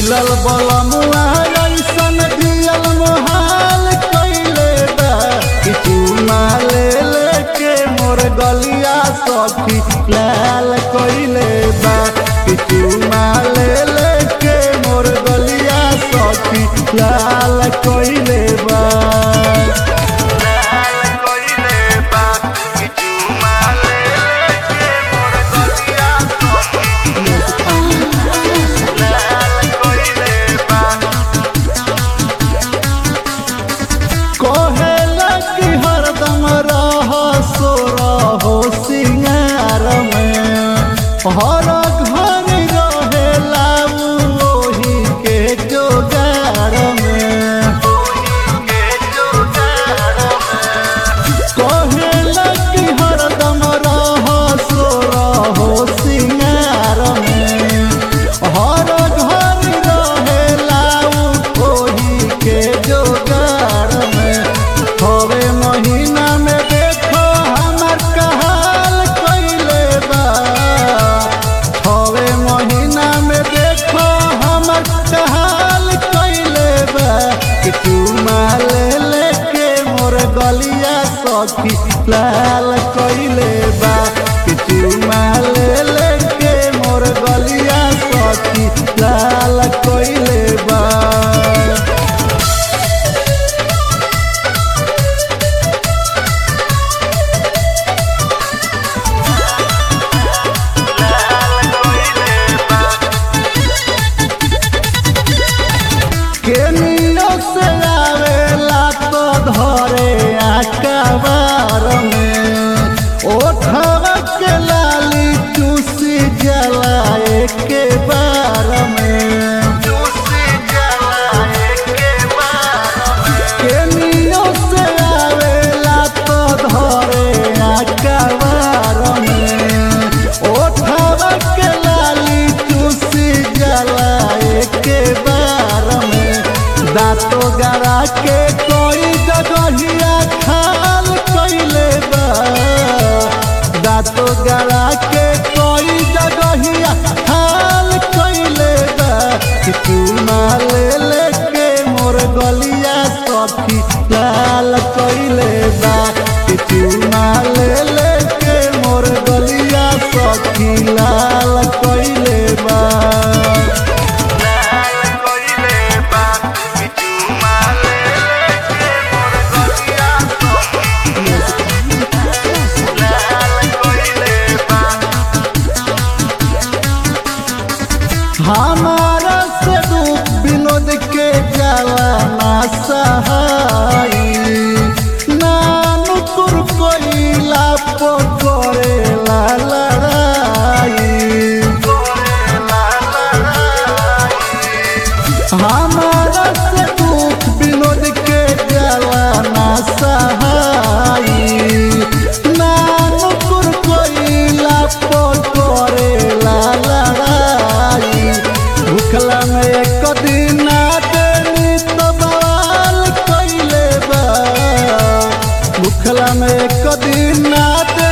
मिलल बलमुआ ऐसन दियल मोहाल कैले बा कि चुमा ले लेके मोर गलिया सखी लाल कैले बा कि चुमा ले लेके मोर गलिया सखी लाल कैले बा लाल कैले बा कि चुमा ले लेके मोर गलिया सखी कहेला कि हरदम रह सो रहो सिंगार में हर घर रहेला उ ओही के जोगार में कहेला कि हरदम रह सो रहो सिंगार में हर घर रहेला उ ओही के जोगार में हवे महीना में देखो हमर कहाल कैले बा हवे महीना में देखो हमर कहाल कैले बा कि चुमा ले लेके मोर गलिया सखी लाल कैले बा कि चुमा ले लेके मोर गलिया सखी लाल कैले बा केनियो से आवेला तो धरे आकाबार में ओठवा के लाली चूसी जलाए के बार में केनियो से आवेला तो धरे आकाबार में ओठवा के लाली चूसी जलाए के बार में दांतो गरा के कोई जगहिया खाल कैले बा दांतो गरा के कोई जगहिया खाल कैले बा कि चूमा ले लेके मोर गलिया सखी लाल कैले बा कि चूमा ले लेके मोर गलिया सखी लाल कैले बा हमारा से दुख विनोद के जाला ना सहाई नानुकुर कोइला पकड़ेला लड़ाई हमारा से दुख विनोद के जाला ना सहाई नानुकुर कोइला पकड़ेला लड़ाई भूखला में एक दिन ना देनी तो बवाल कैले बा भूखला में एक दिन ना दे